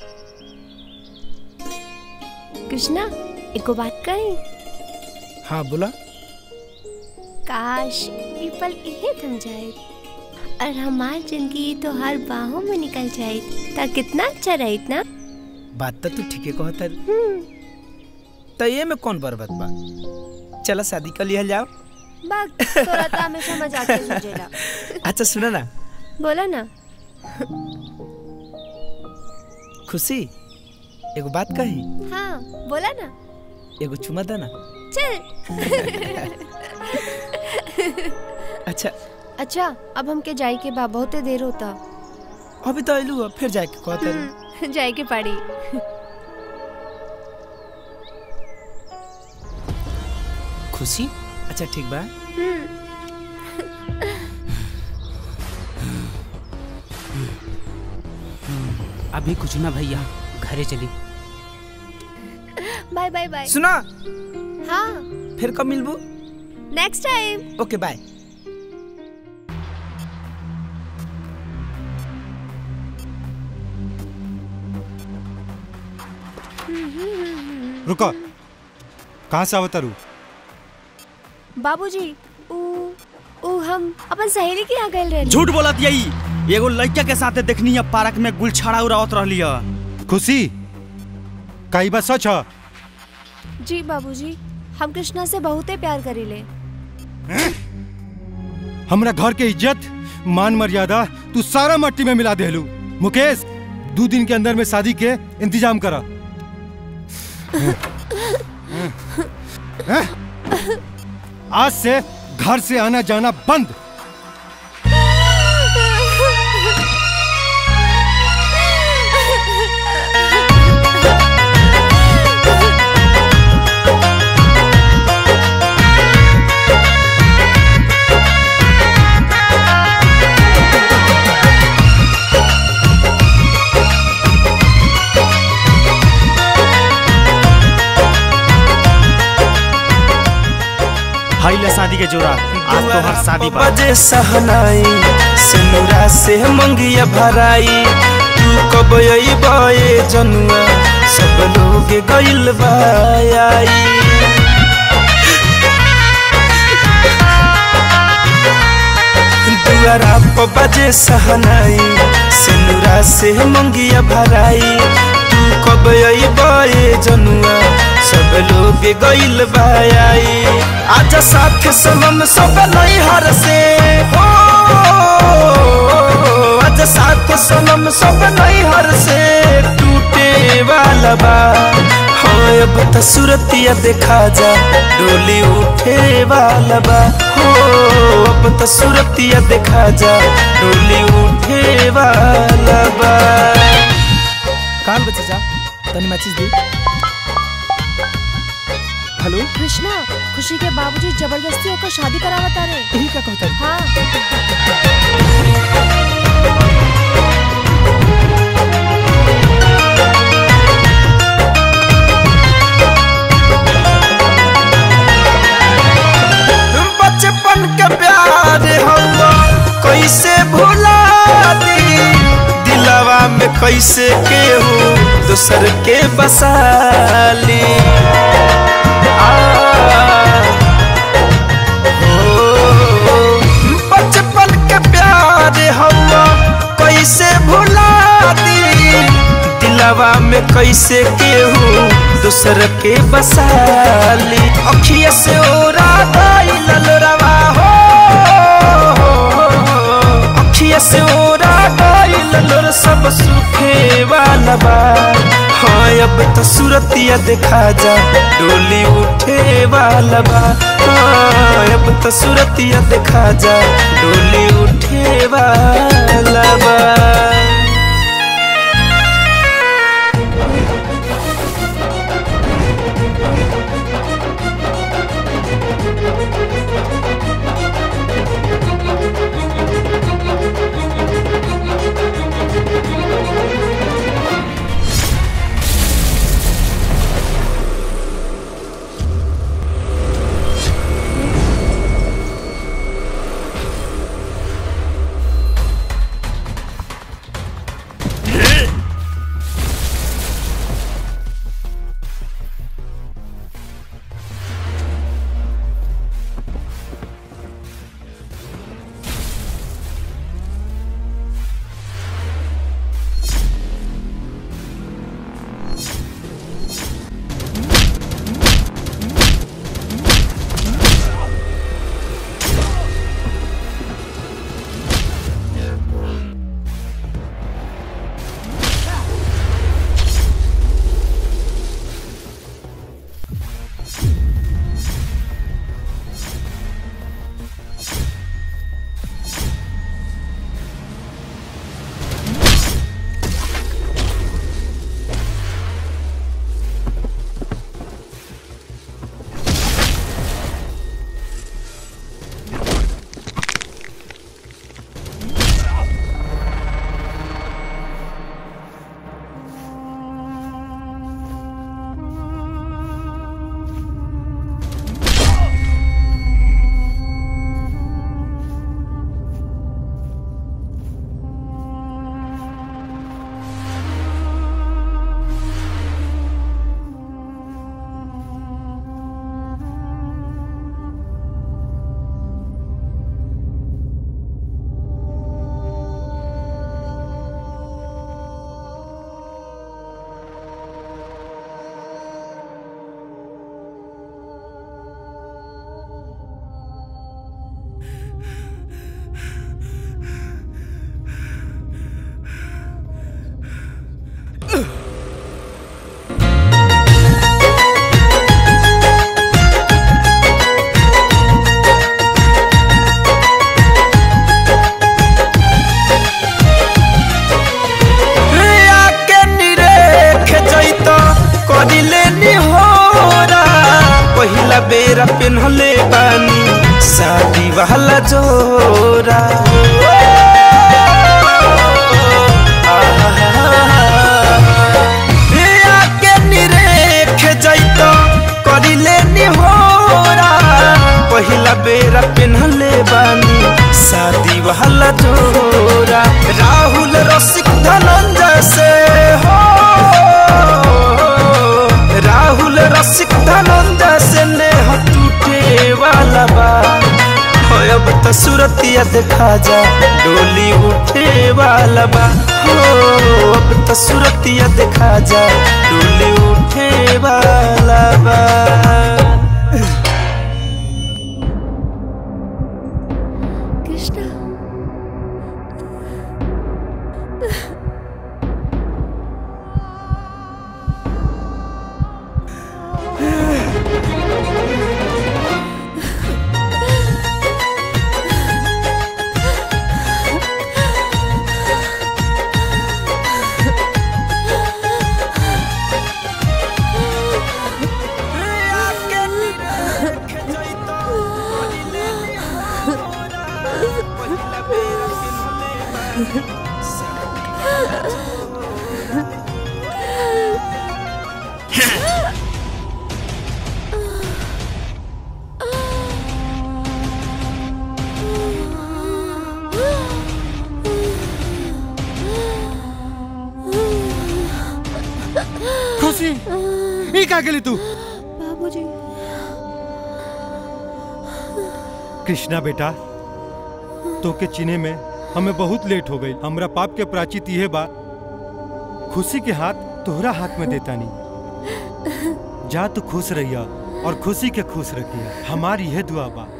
कृष्णा एको बात कही हाँ बोला काश ये पल इहे थम जाए और हमार जिंदगी तो हर बाहों में निकल जाए ता कितना अच्छा रही ना बात तो तू ठीके कहत है तो ये में कौन बर्बाद बा चलो शादी कर लिया जाओ बाग तोरा तो हमेशा मजाक के सूझेला अच्छा सुनो ना बोला ना खुशी एगो बात कही हाँ बोला ना एगो चुमा दे ना चल अच्छा अच्छा अब हमके जाए के बा बहुते देर होता अभी तो अइलू अब फिर जाके कहत है जाए के पड़ी खुशी अच्छा ठीक बा अभी कुछ ना भैया घरे चली बाय बाय बाय सुना हाँ फिर कब मिलबू नेक्स्ट टाइम ओके बाय रुको कहाँ से आवता रू बाबूजी ऊ ऊ हम अपन सहेली के यहाँ गए रहे झूठ बोलत यही एगो लड़का के साथे देखनी है पार्क में गुलछड़ा उड़ावत रहली है खुशी कई बात सच है जी बाबूजी हम कृष्णा से बहुते प्यार करीले हमरा घर के इज्जत मान मर्यादा तू सारा मट्टी में मिला देलू मुकेश दो दिन के अंदर में शादी के इंतजाम करा आज से घर से आना जाना बंद हाई ले शादी के जोड़ा आज तो हर शादी बा बजे सहनाई सिनुरा से मंगिया भराई तू कब अइबे जनुआ सब लोग गइल बाई दुआरा पर बजे सहनाई सिनुरा से मंगिया भराई तू कब अइबे जनुआ सब लोग गइल बाई आजा साथ सनम सब नैहर से हो आजा साथ सनम सब नैहर से टूटे वाला बा हाँ अब तो सूरतिया देखा जा डोली उठे वाला बा हो अब तो सूरतिया देखा जा डोली उठे वाला बा काल बचे जा तनी मैसेज दी हेलो कृष्णा खुशी के बाबूजी जबरदस्ती होकर शादी करावता रे यही का कहता है हाँ बचपन के प्यार हवा कैसे भुला दी दिलवा में कैसे केहू दूसर के बसाली आ, हो, बचपन के प्यार हवा कैसे भुला दी दिलवा में कैसे केहू दूसर के बसाली अखिया से ओरा गइल लोरवा हो अखिया से ओरा गइल लोर सब सुखे वाला बा हाँ अब तो सूरतिया देखा जा डोली उठे वाला बा हाँ अब तो सूरतिया देखा जा डोली उठे वाला बा आके निरेख जैत करिले निहोरा पहिला बेरा पेन्हले बानी शादी वाला जोरा हे आके निरेख जैत करिले निहोरा पहिला बेरा पेन्हले बानी शादी वाला जोरा राहुल रसिक धनंजय से हो राहुल रसिक धनंजय से नेह टूटे वाला बा हो अब तो सूरतिया देखा जा डोली उठे वाला बा हो अब तो सूरतिया देखा जा डोली उठे वाला बा कृष्णा खुशी ई का गेली तू बाबूजी कृष्णा बेटा तो के चिने में हमें बहुत लेट हो गई हमरा पाप के प्राचित यह बा खुशी के हाथ तोहरा हाथ में देता नहीं जा तू खुश रहिया और खुशी के खुश रखिया हमारी यह दुआ बा